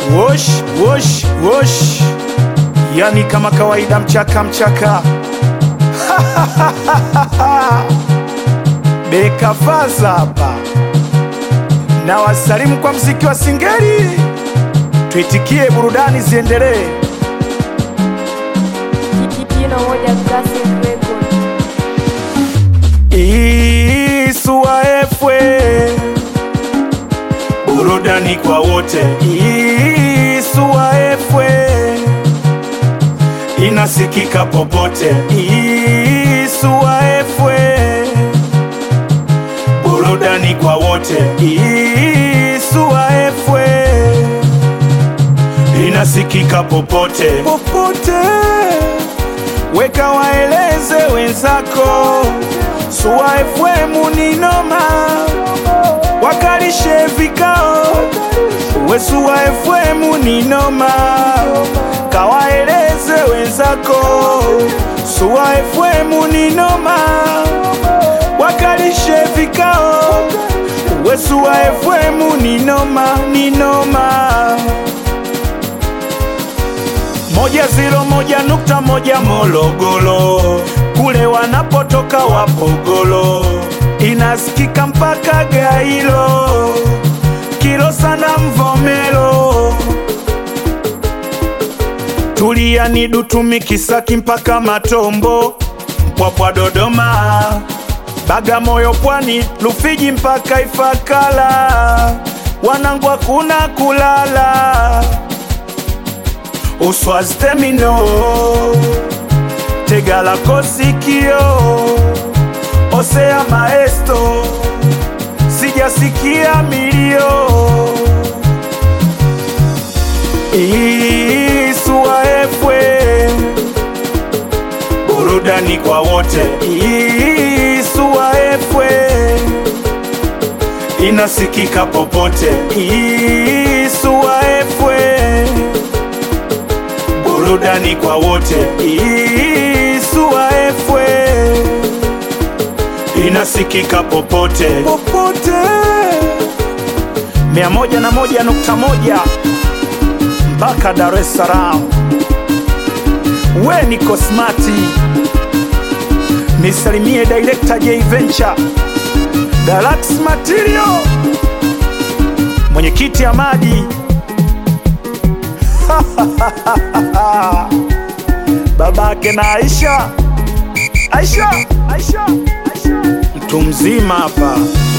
Wosh, wosh, wosh. Yani kama kawaida mchaka mchaka. Beka faza hapa. Na wasalimu kwa mziki wa singeli. Tuitikie burudani ziendelee. Jino moja classic record. Isua efwe burudani kwa wote. Isua efwe inasikika popote. Isua efwe burudani kwa wote. Isua efwe inasikika popote popote. Weka waeleze wenzako, Suwa FM ni noma, wakalishe vikao. We Suwa FM ni noma, kawaeleze wenzako, Suwa FM ni noma, wakalishe vikao. We Suwa FM ni noma, ni noma moja ziro moja nukta moja Morogoro, kule wanapotoka Wapogolo, inasikika mpaka Gairo, Kilosa na Mvomero, Tulia ni Dutumi, Kisaki mpaka Matombo, Mpwapwa Dodoma, Bagamoyo Pwani, Rufiji mpaka Ifakala, wanangu hakuna kulala Uswazi Terminal, Tegala Kosikio, Osea Maesto, sijasikia milio. Isua efwe, burudani kwa wote. Isua efwe, inasikika popote. Isua efwe burudani kwa wote. Isua efwe inasikika popote popote, mia moja na moja nukta moja mpaka Dar es Salaam. We ni Kosmati, nisalimie director J Venture, Galaxy Material, mwenyekiti Amadi babake na Aisha, Aisha, Aisha, Aisha, mtu mzima hapa.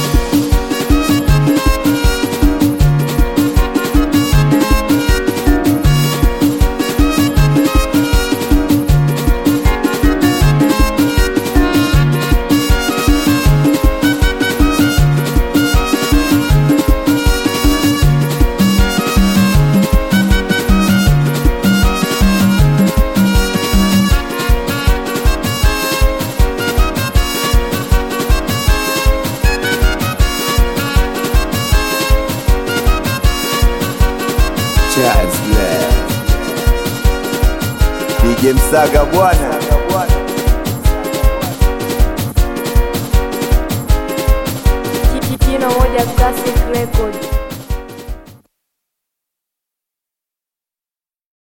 Chazla DJ Msaga bwana Jino moja classic record.